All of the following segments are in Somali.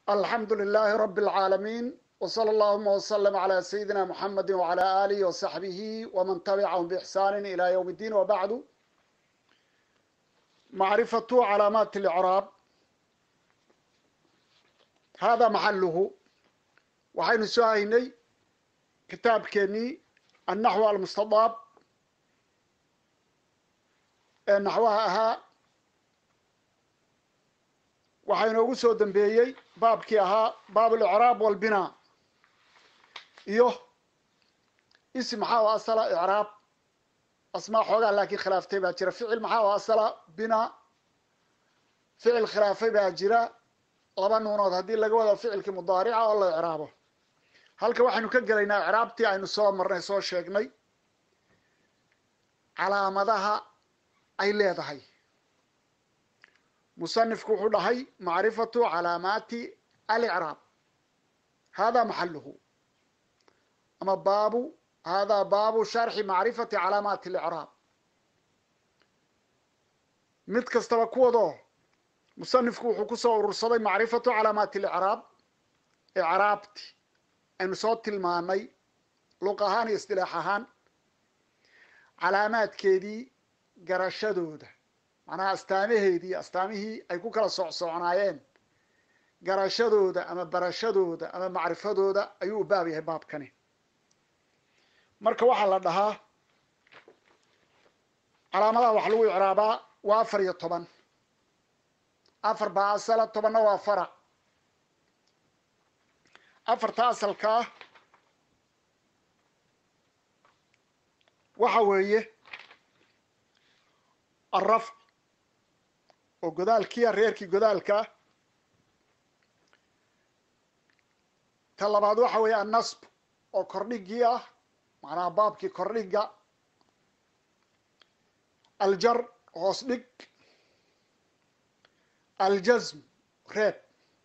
alxamdu lilaahi rabi اlcaalamiin wsala allahuma wslm cla sayidina muxamedi wcala alihi wasaxbihi wman tabicahum bixsaani ila ywm اddiin wabacdu macrifatu calaamaati اlcraab hada maxaluhu waxaynu soo haynay kitaabkeenii annaxw almustadaab ee naxwaha ahaa waxaa inoogu soo dambeeyey baabkii ahaa baab alicraab walbinaa iyo ism maxaa u asala icraab asmaa xoogaa laakiin khilaaftay baa jira ficil maxaa u asala binaa ficil khilaafay baa jira laba nuunood haddii laga wado ficilkii mudaarica oo la icraabo halka waxaynu ka gelaynaa icraabtii aynu soo marnay soo sheegnay calaamadaha ay leedahay musanifku wuxuu dhahay macrifatu calaamaati alicraab hada maxaluhu ama baabu hada baabu sharxi macrifati calaamaati alicraab mid kastaba kuwadoo musanifku wuxuu kusoo urursaday macrifatu calaamaati alicraab icraabti aynu soo tilmaanay luq ahaan iyo istilaax ahaan calaamaadkeedii garashadooda macnaha astaamaheedii astaamihii ay ku kala socsocnaayeen garashadooda ama barashadooda ama macrifadooda ayuu u baab yahay baabkani marka waxaa la dhahaa calaamadaha wax lagu icraabaa waa afar iyo toban afar baa asala tobanna waa farac afarta asalkaa waxa weeye alrafc oo godaalkiia reerkii godaalkaa ta labaad waxa weeye annasb oo kordhigii ah macnaha baabkii kordhiga aljar hoos dhig aljasm reeb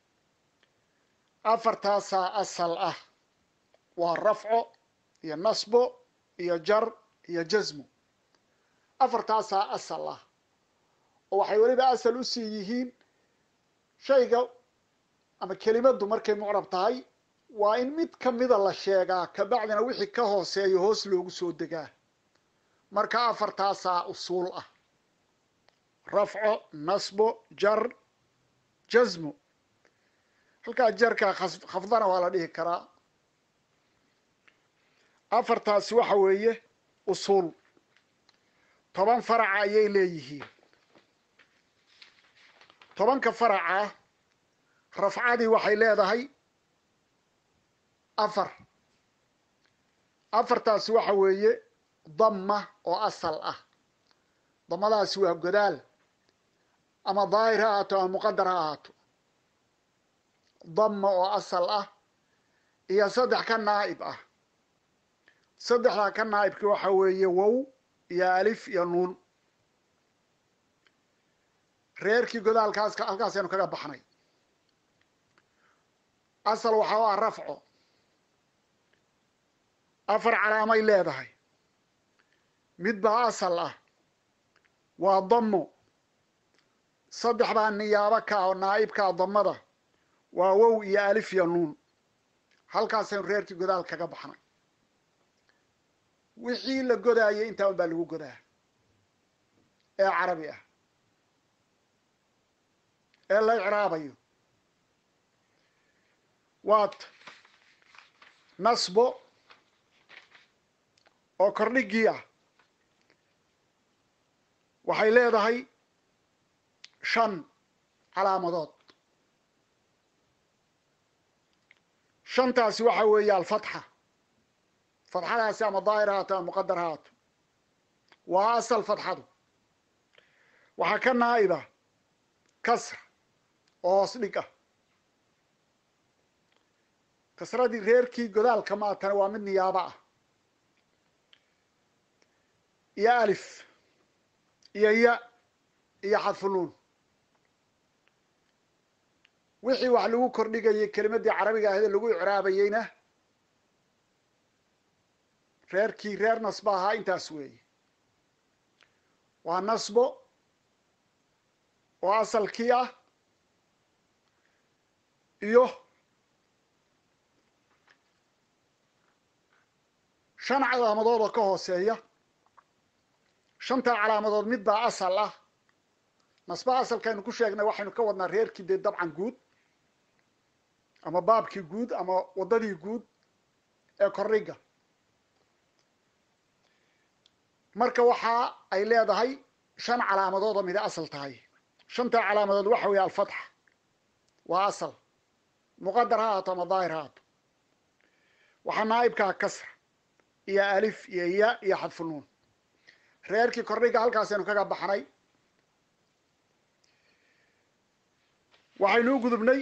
afartaasaa asal ah waa rafco iyo nasbo iyo jar iyo jasmo afartaasaa asal ah oo waxay weliba asal usii yihiin shayga ama kelimaddu markay mucrab tahay waa in mid kamida la sheegaa kabacdina wixii ka hooseeyo hoos loogu soo degaa marka afartaasaa usuul ah rafco nasbo jar jasmo halkaa jarkaa khafdana waa la dhihi karaa afartaasi waxa weeye usuul toban faraca ayay leeyihiin tobanka faraca rafcadii waxay leedahay afar afartaasi waxa weeye damma oo asal ah damadaasi waa godaal ama daahir ha ahaato ama muqadar ha ahaato damma oo asal ah iyo saddex ka naa'ib ah saddexdaa ka naa'ibki waxa weeye wow iyo alif iyo nuun reerkii godaalkaas halkaasaynu kaga baxnay asal waxaa u ah rafco afar calaamay leedahay mid baa asal ah waa dammo saddex baa niyaabo ka oo naa'ibkaa dammada waa wow iyo alif iyo nuun halkaasaynu reerkii godaal kaga baxnay wixii la godaayay intaa un baa lagu godaa ee carabi ah ee la icraabayo waat nasbo oo kordhigii ah waxay leedahay shan calaamadood shantaasi waxa weeye alfatxa fatxadaasi ama daahir haato ama muqadar haato waa asal fatxadu waxaa ka naa'iba kasra oo hoos dhig ah kasradii reerkii godaalka maatana waa mid niyaabo ah iyo alif iyo ya iyo xadfunuun wixii wax lagu kordhigayay kelimadii carabiga ahayd lagu icraabayeyna reerkii reer nasbo ahaa intaas weeye waa nasbo oo asalkii ah iyo shan calaamadood oo ka hooseeya shantaa calaamadood mid baa asal ah nasbaha asalkaynu ku sheegnay waxaynu ka wadnaa reerkii dee dabcan guud ama baabkii guud ama waddadii guud ee kordhiga marka waxa ay leedahay shan calaamadood oo mida asal tahay shantaa calaamadood waxa weeye alfatxa waa asal muqadar ha haato ama daahir ha haato waxaa naa'ibkaa kasra iyo alif iyo ya iyo xadfunuun reerkii kordhiga halkaasaynu kaga baxnay waxaynu u gudubnay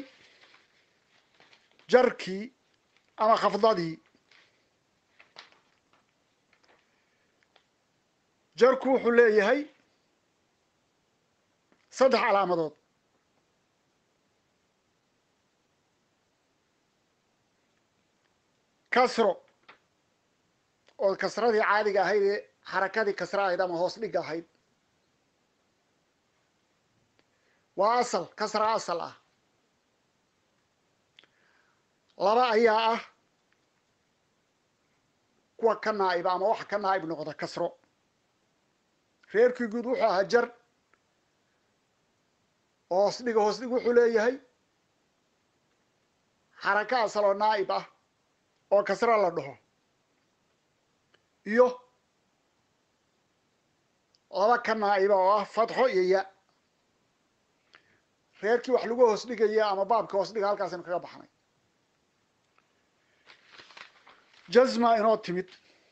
jarkii ama khafdadii jarku wuxuu leeyahay saddex calaamadood kasro oo kasradii caadiga ahayd ee xarakadii kasra ahayd ama hoos dhigga ahayd waa asal kasra asal ah laba ayaa ah kuwa ka naa'iba ama waxa ka naa'ib noqda kasro reerkii guud wuxuu ahaa jar oo hoos dhiga hoos dhig wuxuu leeyahay xaraka asal oo naa'ib ah oo kasra la dhaho iyo laba ka naa'iba oo ah fatxo iyo ya reerkii wax lagu hoos dhigaya ama baabka hoos dhiga halkaasaynu kaga baxnay jazma inoo timid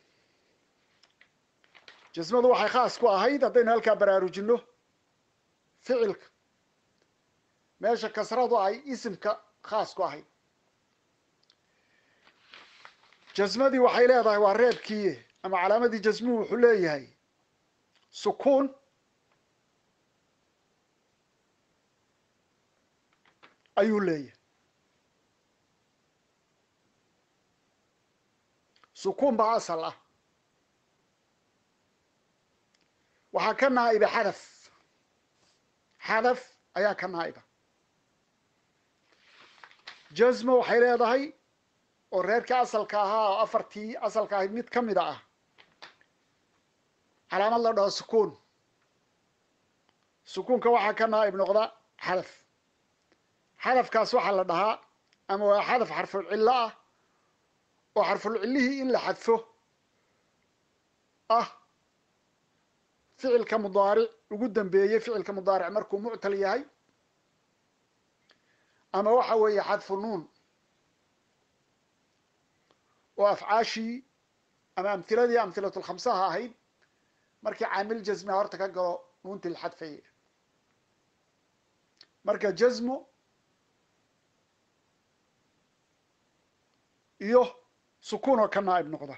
jasmadu waxay khaas ku ahayd haddaynu halkaa baraarujinno ficilka meesha kasradu ay isimka khaas ku ahayd jasmadii waxay leedahay waa reebkii ama calaamadii jasmuhu wuxuu leeyahay sukuun ayuu leeyahay sukuun baa asal ah waxaa ka naa'iba xadaf xadaf ayaa ka naa'iba jasmo waxay leedahay oo reerkii asalka ahaa oo afartii asalka ahayd mid ka mida ah calaamad la dhaho sukuun sukuunka waxaa ka naa'ib noqda xadaf xadafkaas waxaa la dhahaa ama waa xadaf xarful cillo ah oo xarful cillihii in la xadfo ah ficilka mudaaric ugu dambeeyey ficilka mudaaric markuu muctal yahay ama waxa weeye xadfu nuun oo afcaashii ama amhiladii amhilatulkhamsaha ahayd markii caamil jasmia horta ka galo nuuntii la xadfayay marka jasmo iyo sukuun oo ka naa'ib noqda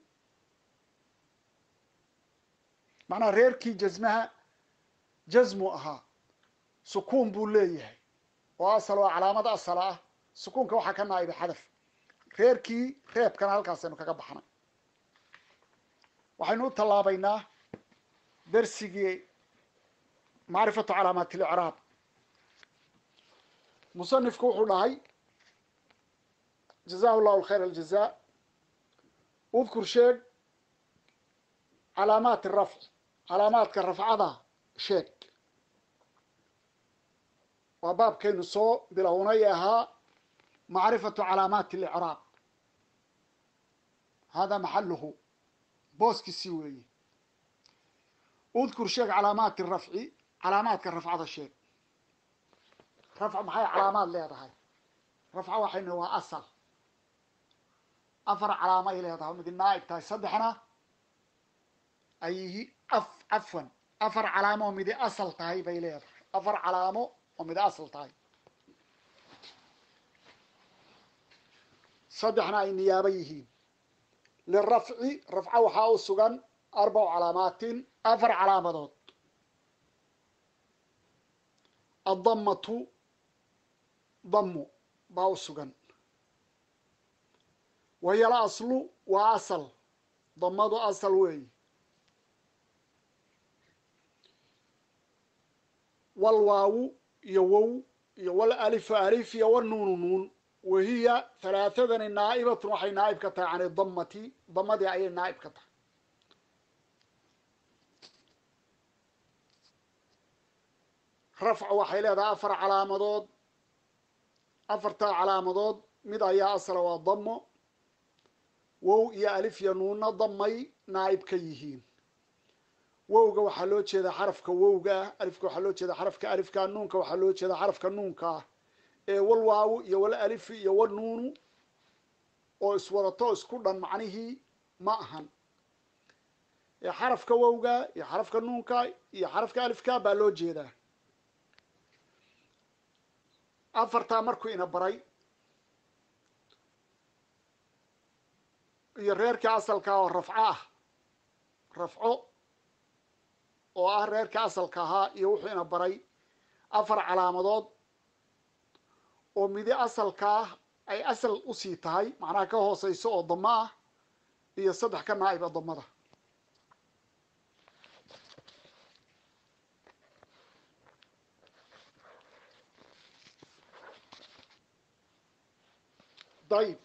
macnaha reerkii jasmaha jasmu ahaa sukuun buu leeyahay oo asal oo calaamad asala ah sukuunka waxaa ka naa'iba xadaf reerkii reebkana halkaasaynu kaga baxnay waxaynu u tallaabaynaa dersigii macrifatu calaamaat اlicraab musanifku wuxuu dhahay jazahu llahu khayr aljaza udkur sheeg calaamaat rafc calaamaadka rafcada sheeg waa baabkaynu soo bilownay ahaa macrifatu calaamaati اlicraab hada maxaluhu booskiisii weeye udkur sheeg calaamaati rafci calaamaadka rafcada sheeg rafc maxay calaamaad leedahay rafca waxaynu waa asal afar calaamo ay leedahay mid naa'ib tahay saddexna ay af cafwan afar calaamo oo midi asal tahay bay leedahay afar calaamo oo midi asal tahay saddexna ay niyaabo yihiin lirafci rafca waxaa u sugan arbacu calaamaatin afar calaamadood addamatu dammu baa u sugan wayala aslu waa asal damadu asal weeyi walwaawu iyo wow iyo wal alifu alif iyo wanuunu nuun wahiya halaathadani naa'ibatun waxay naa'ib ka tahay can idamati damadii ayay naa'ib ka tahay rafcu waxay leedahay afar calaamadood afartaa calaamadood mid ayaa asla waa damo wow iyo alif iyo nuunna damay naa'ib ka yihiin wowga waxaa loo jeedaa xarafka wowga ah alifka waxaa loo jeedaa xarafka alifka nuunka waxaa loo jeedaa xarafka nuunka ah ee wal waawu iyo wal alifi iyo wal nuunu oo iswadato isku dhan macnihii ma ahan ee xarafka wowga iyo xarafka nuunka iyo xarafka alifka baa loo jeedaa afartaa markuu ina baray iyo reerkii asalka oo rafco ah rafco oo ah reerka asalka ahaa iyo wuxuu ina baray afar calaamadood oo midi asalkaa ay asal usii tahay macnaha ka hooseyso oo damo ah iyo saddex ka naa'iba damada dayib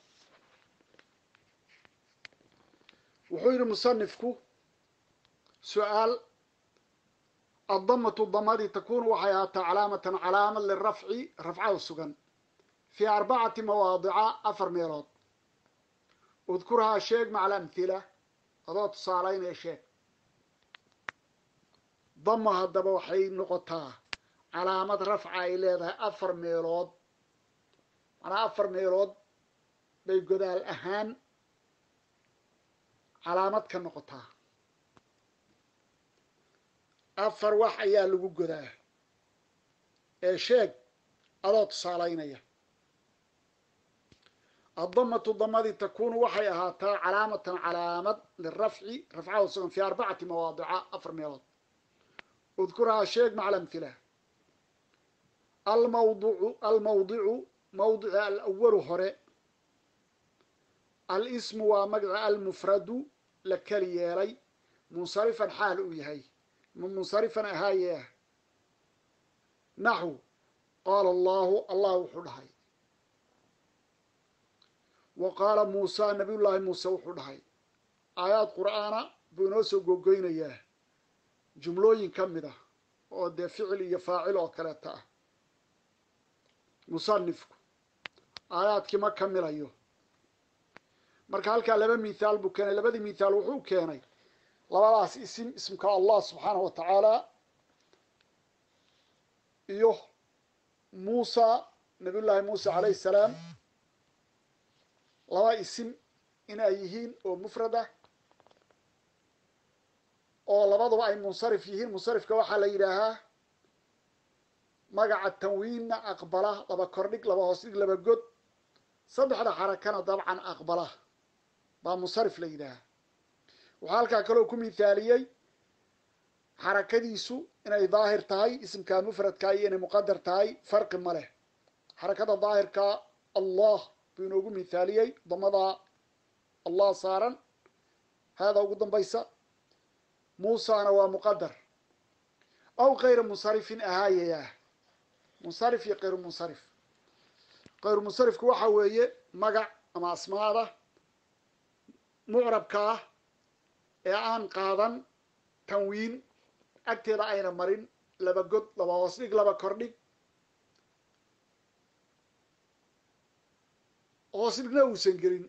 wuxuu yidhi musanifku su-aal addamatu damadii takunu waxay ahaataa calaamatan calaamad lirafci rafcada sugan fii arbacati mawaadica afar meelood udkurhaa sheeg maca alamhila adoo tusaalaynaya sheeg dama haddaba waxay noqotaa calaamad rafca ay leedahay afar meelood macnaa afar meelood bay godaal ahaan calaamad ka noqotaa afar wax ayaa lagu godaa ee sheeg adoo tusaalaynaya addamatu damadii takunu waxay ahaataa calaamatan calaamad lirafci rafcada sugan fii arbacati mawaadica afar meelood udkurhaa sheeg maca alamhila almawducu almawdicu mawdica alawalu hore alismu waa magaca almufradu la keli yeelay munsarifan xaal uu yahay ma munsarifan ahaaye ah naxw qaala allahu allah wuxuu dhahay wa qaala muusa nabiyullaahi muuse wuxuu dhahay aayaad qur'aana buu inoo soo gogoynayaa jumlooyin ka mid ah oo dee ficil iyo faacil oo kaleeta ah musanifku aayaadkii ma kamilayo marka halkaa laba mithaal buu keenay labadii mithaal wuxuu keenay labadaas isim ismka allah subxaanahu wa tacaala iyo muusa nabiyullaahi muuse calayhi salaam laba isim in ay yihiin oo mufrad ah oo labaduba ay munsarif yihiin munsarifka waxaa la yidhaahaa magaca tanwiinna aqbala laba kordhig laba hoos dhig laba god saddexda xarakana dabcan aqbala baa munsarif la yidhaahaa waxaa halkaa kaloo ku mithaaliyey xarakadiisu inay daahir tahay isimka mufradka iyo inay muqadar tahay farqi ma leh xarakada daahirka allah buu inoogu mithaaliyey damada allah saaran haada ugu dambaysa muusana waa muqadar aw kayra munsarifin ahaayayah munsarif iyo kayru munsarif kayru munsarifku waxa weeye magac ama asmaada mucrabka ah ee aan qaadan tanwiin agteeda ayna marin laba god laba hoos dhig laba kordhig hoos dhigna uusan gelin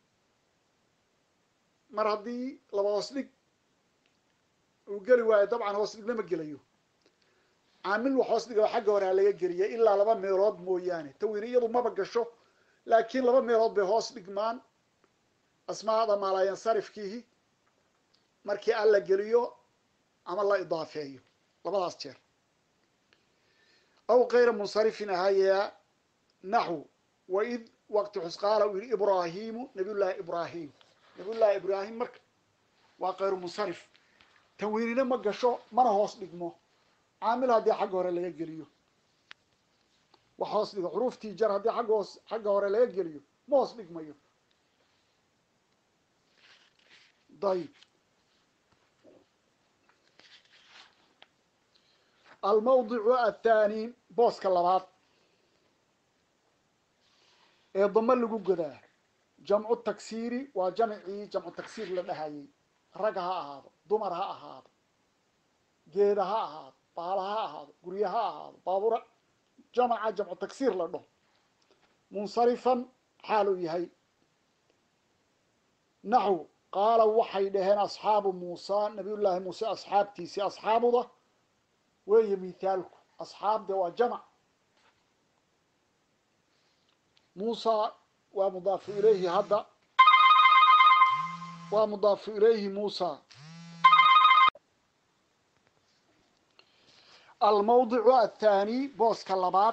mar haddii laba hoos dhig uu geli waayo dabcan hoos dhigna ma gelayo caamil wax hoos dhiga xagga hore ha laga geliya ilaa laba meelood mooyaane tanwiin iyadu maba gasho laakiin laba meelood bay hoos dhigmaan asmaada maalayansarifkiihi markii an la geliyo ama la idaafeeyo labadaas jeer aw kayra munsarifin ahayaa naxw waid waqti xusqaala uu yihi ibraahimu nabiyullaahi ibraahim nabiyullaahi ibraahim marka waa kayru munsarif tanwiinina ma gasho mana hoos dhigmo caamil haddii xagga hore laga geliyo wax hoos dhigo xuruuftii jar haddii agga hoos xagga hore laga geliyo ma hoos dhigmayo dayib almawdicu athaani booska labaad ee damo lagu godaa jamcu taksiiri waa jamcii jamcu taksiir la dhahayay rag ha ahaado dumar ha ahaado geeda ha ahaado baala ha ahaado gurye ha ahaado baabura jamaca jamcu taksiir la dhaho munsarifan xaal uu yahay naxw qaala waxay dhaheen asxaabu muusa nabiyullaahi muuse asxaabtiisii asxaabuda weeye mithaalku asxaabde waa jamac muusa waa mudaafu ilayhi hadda waa mudaafu ilayhi muusa almawdicu athaani booska labaad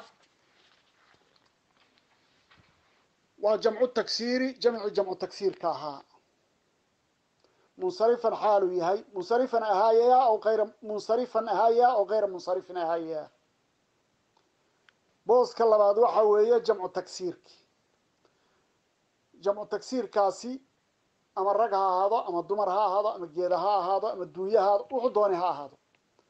waa jamcu taksiiri jamci jamcu taksiirka ahaa munsarifan xaaluu yahay munsarifan ahaayaya aw ayra munsarifan ahaaya aw kayra munsarifin ahaaya booska labaad waxa weeye jamcu taksiirki jamcu taksiirkaasi ama rag ha ahaado ama dumar ha ahaado ama geeda ha ahaado ama dunya ha ahaado wuxuu doonay ha ahaado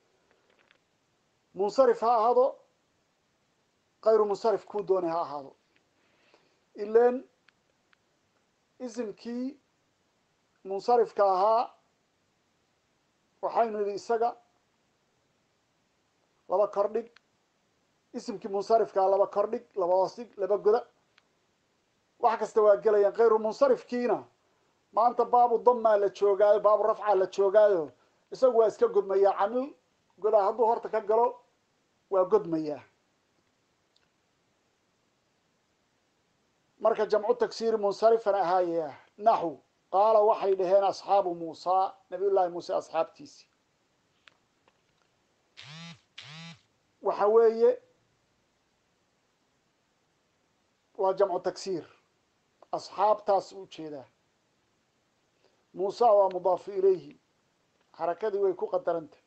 munsarif ha ahaado kayru munsarif kuu doonay ha ahaado ilen isimkii munsarifka ahaa waxaynu nidhi isaga laba kordhig isimkii munsarifka aha laba kordhig laba hoosdhig laba goda wax kasta waa gelayaan kayru munsarifkiina maanta baabu damaa la joogaayo baabu rafcaa la joogaayo isagu waa iska godmayaa camil godaa hadduu horta ka galo waa godmayaa marka jamcu taksiiri munsarifan ahaayaya naxw qaala waxay dhaheen asxaabu muusa nabiy llaahi muuse asxaabtiisi waxa weeye waa jamcu taksiir asxaabtaas u jeedaa muusa waa mudaafu ilayhi xarakadii way ku qadarantah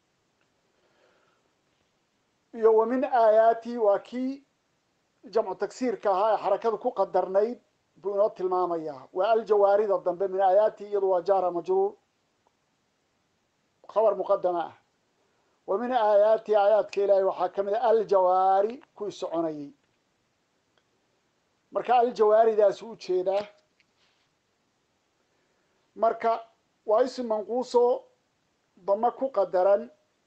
iyo wa min aayaati waa kii jamcu taksiirka ahaa ee xarakada ku qadarnayd buu inoo tilmaamayaa waa aljawaarida dambe min aayaati iyadu waa jaara majruur khabar muqadama ah wa min aayaati aayaadka ilaahay waxaa ka mid a aljawaari kuwii soconayay marka aljawaaridaasi u jeedaa marka waa isim manquuso dama ku qadaran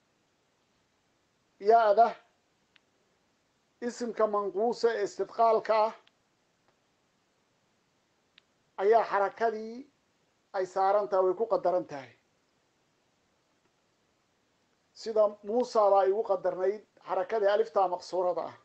ya-da isimka manquusa ee istidqaalka ah ayaa xarakadii ay saaran tahay way ku qadaran tahay sida muusa baa igu qadarnayd xarakadii aliftaa maqsuurada ah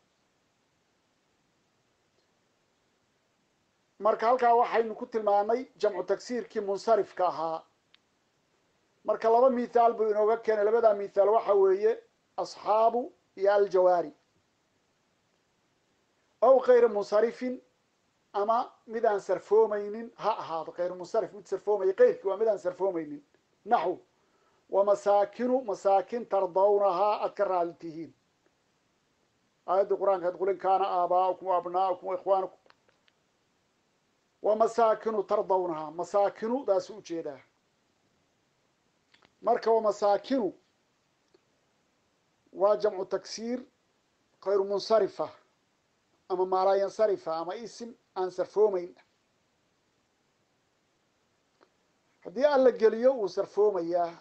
marka halkaa waxaynu ku tilmaamay jamcu tagsiirkii munsarifka ahaa marka laba mithaal buu inooga keenay labadaa mithaal waxa weeye asxaabu iyo aljawaari ow kayra munsarifin ama mid aan sarfoomaynin ha ahaado kayru munsarif mid sarfoomaya keyrkii waa mid aan sarfoomaynin naxw wa masaakinu masaakin tardawnahaa aad ka raali tihiin aayaddii qur-aanka ad qulin kaana aabaa'ukum wa abnaa'ukum wa ikhwaanukum wa masaakinu tardawnahaa masaakinu daasu ujeedaa marka wa masaakinu waa jamcu tagsiir kayru munsarifa ama maalaa yansarifa ama isim aan sarfoomayn haddii al la geliyo wuu sarfoomayaa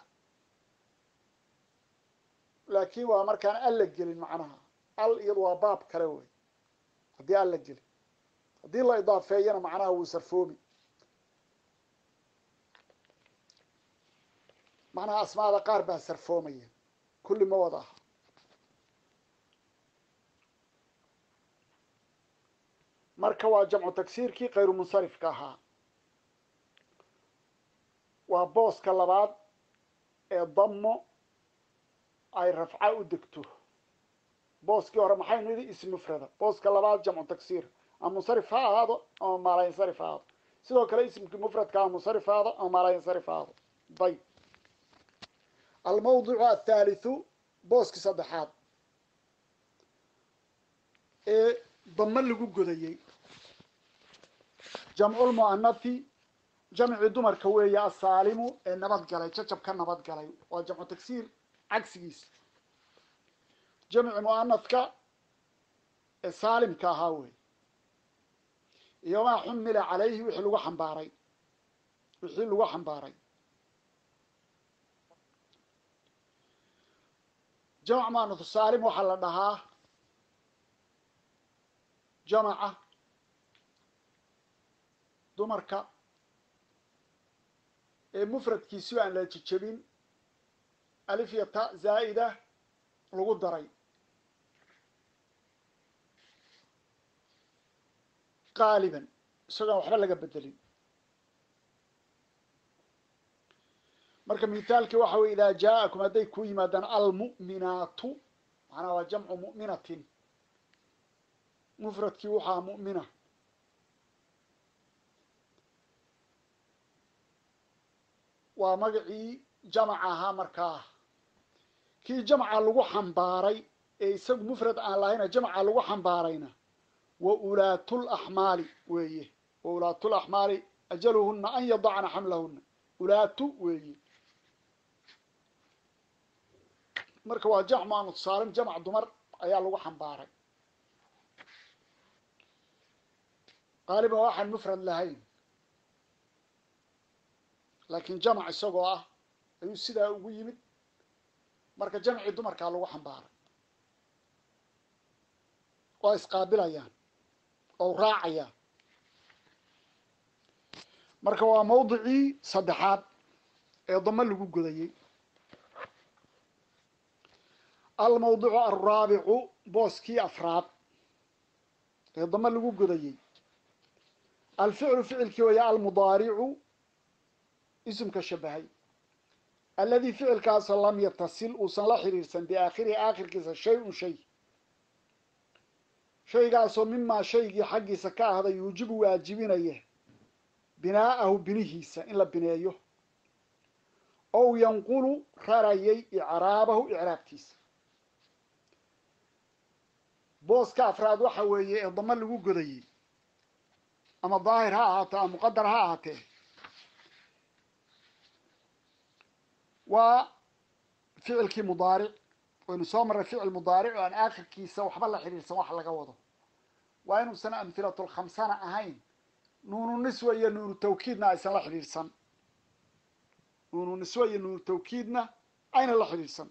laakin waa markaan al la gelin macnaha al iyadu waa baab kale wey haddii al la gelin haddii la idaafeeyana macnaha wuu sarfoomi macnaha asmaada qaar baa sarfoomaya kulli ma wada aha marka waa jamcu tagsiirkii kayru munsarifka ahaa waa booska labaad ee damo ay rafca u degto booskii hore maxaynu yidhi ism mufrada booska labaad jamcu tagsiir ama munsarif ha ahaado ama maalayansarif ha ahaado sidoo kale ismkii mufradka ama munsarif ha ahaado ama maalayansarif ha ahaado dayb almawdicu athaalithu booskii saddexaad ee damo lagu godayey jamculmu'anathi jamcii dumarka weeye asaalimu ee nabad galay jacab ka nabad galay waa jamcu tagsiir cagsigiisa jamci mu'anadka ee saalimka ahaa wey iyo maa xumila calayhi wixii lagu xambaaray wixii lagu xambaaray jamc maanuthu saalim waxaa la dhahaa jamaca dumarka ee mufradkiisu aan la jejebin alif iyo ta zaa'ida lagu daray qaaliban isagoon waxba laga bedelin marka mithaalkii waxa weye idaa jaa'akum hadday ku yimaadaan almu'minaatu macnaha waa jamcu mu'minatin mufradkii waxaa mu'mina waa magacii jamac ahaa markaa kii jamca lagu xambaaray ee isagu mufrad aan lahayna jamca lagu xambaarayna wa ulaatul axmaali weeye wa ulaatul axmaali ajaluhuna an yadacna xamlahuna ulaatu weeye marka waa jamc maanu saalim jamc dumar ayaa lagu xambaaray qaaliban waxaan mufrad lahayn laakiin jamc isagoo ah ayuu sidaa ugu yimid marka jamcii dumarkaa lagu xambaaray waa isqaabilayaan oo raacayaan marka waa mawdicii saddexaad ee damo lagu godayey almawdicu alraabicu booskii afraad ee damo lagu godayey alficlu ficilkii waya almudaaricu isimka shabahay alladii ficilkaasoo lam yatasil uusan la xiriirsan biaakhirihi aakhirkiisa shay un shay shaygaasoo mimaa shaygii xaggiisa ka ahda yuujibu waajibinaya binaa'ahu binihiisa in la bineeyo ow yanqulu rarayay icraabahu icraabtiisa booska afraad waxa weeye ee damo lagu godayey ama daahir ha ahaato ama muqadar ha ahaatee waa ficilkii mudaaric waynu soo marray ficil mudaaric oo aan aakhirkiisa waxba la xidhiirsan wax laga wado waa inuusan amhilatul khamsana ahayn nuunu niswa iyo nuunu tawkiidna aysan la xidhiidhsan nuunu niswa iyo nuunu tawkiidna ayna la xidhiidhsan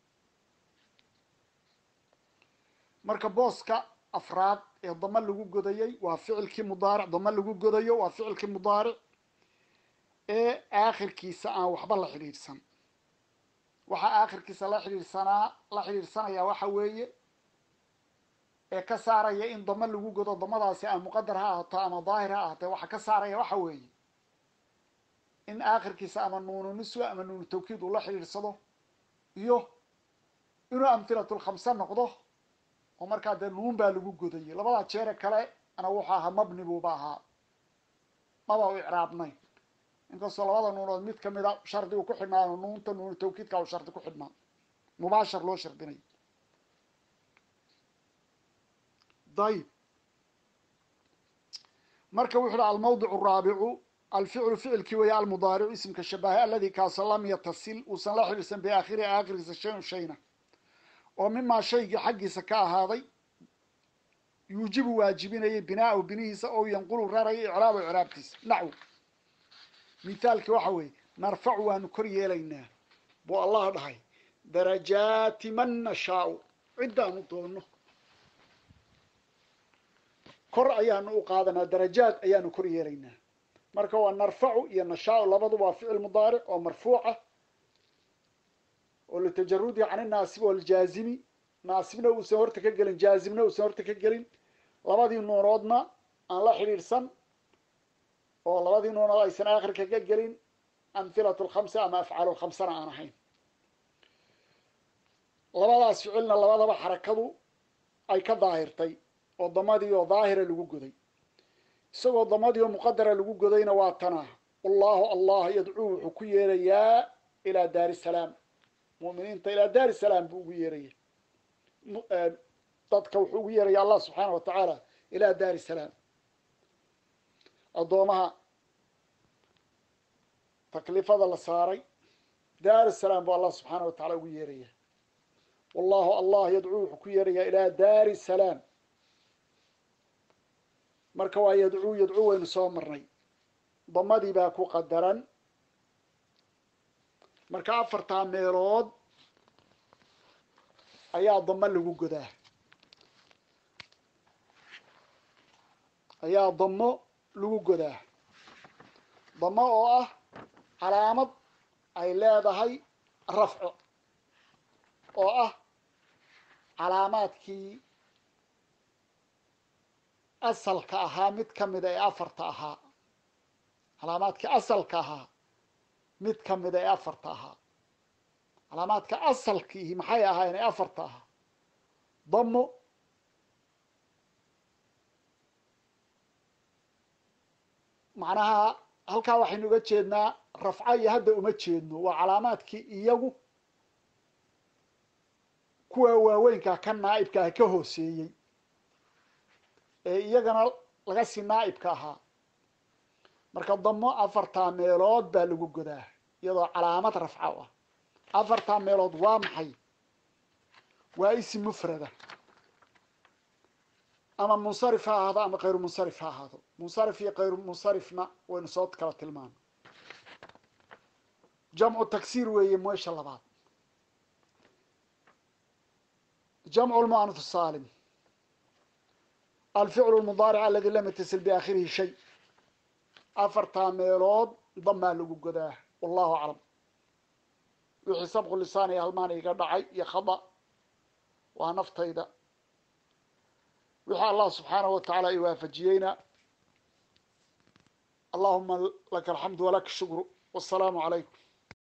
marka booska afraad ee damo lagu godayey waa ficilkii mudaaric damo lagu godayo waa ficilkii mudaaric ee aakhirkiisa aan waxba la xidhiidhsan waxaa aakhirkiisa la xidhiidhsanaa la xidhiidhsanayaa waxa weeye ee ka saaraya in damo lagu godo damadaasi ama muqadar ha ahaato ama daahir ha ahaatee waxaa ka saaraya waxa weeye in aakhirkiisa ama nuunu niswa ama nuunu tawkiid uu la xidhiidhsado iyo inuu amhilatulkhamse noqdo oo markaa dee nuun baa lagu godayay labadaa jeere kale ana wuxuu ahaa mabni buuba ahaa maba u icraabnayn inkastoo labada nuunood mid kamida shardi uu ku xidhnaayo nuunta nuunu tawkiidka u shardi ku xidhnaa mubaashar loo shardinay dayib marka wuxu uhi almawdic araabicu alficlu ficilkii weeye almudaaricu isimka shabahay aladi kaasoo lam yatasil uusan la xidhiirsan biaakhirihi aakhirkiisa shayun shayna oo mimaa shaygii xaggiisa ka ahaaday yuujibu waajibinayay binaa'ahu binihiisa oo yanqulu raraya icraabu icraabtiisa naxw mithaalkii waxa weeye narfacu waanu kor yeelaynaa buu allah dhahay darajaati man nashaau ciddaanu doonno kor ayaanu u qaadanaa darajaad ayaanu kor yeelaynaa marka waa narfacu iyo nashaau labaduba waa ficil mudaaric oo marfuuca oo litajarudi can inaasib waljaazimi naasibna uusan horta ka gelin jaazimna uusan horta ka gelin labadii nuunoodna aan la xidhiidhsan oo labadii nuunood aysan aakhirka ka gelin amhilatu lkhamsa ama afcaalu lkhamsana aan ahayn labadaas ficilna labadaba xarakadu ay ka daahirtay oo damadii oo daahira lagu goday isagoo damadii oo muqadara lagu godayna waa tana wallahu allah yadcuu wuxuu ku yeerayaa ilaa daari salaam mu'miniinta ilaa daari salaam buu ugu yeeraya dadka wuxuu ugu yeeraya allah subxaana wa tacaala ilaa daari salaam addoomaha takliifada la saaray daari salaam buu allah subxaana wa tacala ugu yeeraya wallahu allah yadcuu wuxuu ku yeerayaa ilaa daari salaam marka waa yadcuu yadcuu waynu soo marnay damadii baa ku qadaran marka afartaa meelood ayaa damo lagu godaa ayaa damo lagu godaa damo oo ah calaamad ay leedahay rafco oo ah calaamaadkii asalka ahaa mid ka mida ee afarta ahaa calaamaadkii asalka ahaa mid ka mida ee afarta ahaa calaamaadka asalkiihi maxay ahaayeen ee afarta ahaa damo macnaha halkaa waxaynu uga jeednaa rafco iyo hadda uma jeedno waa calaamaadkii iyagu kuwa waaweynkaa ka naa'ibka ka hooseeyey ee iyagana laga sii naa'ibka ahaa marka damo afartaa meelood baa lagu godaa iyadoo calaamad rafco ah afartaa meelood waa maxay waa isim mufrada ama munsarif ha ahaado ama kayru munsarif ha ahaado munsarif iyo kayru munsarifna waynu soo kala tilmaano jamcu tagsiir weeye meesha labaad jamcu lmu'anaf saalim alficlu lmudaaric aladi lam yatasil biaakhirihi shay afartaa meelood damaa lagu godaa wallahu aclam wixii sabqu lisaan iyo halmaan iga dhacay iyo khada waa naftayda wixii allah subxaanahu watacaala i waafajiyeyna allahuma laka alxamdu walaka shukru wasalaamu calaykum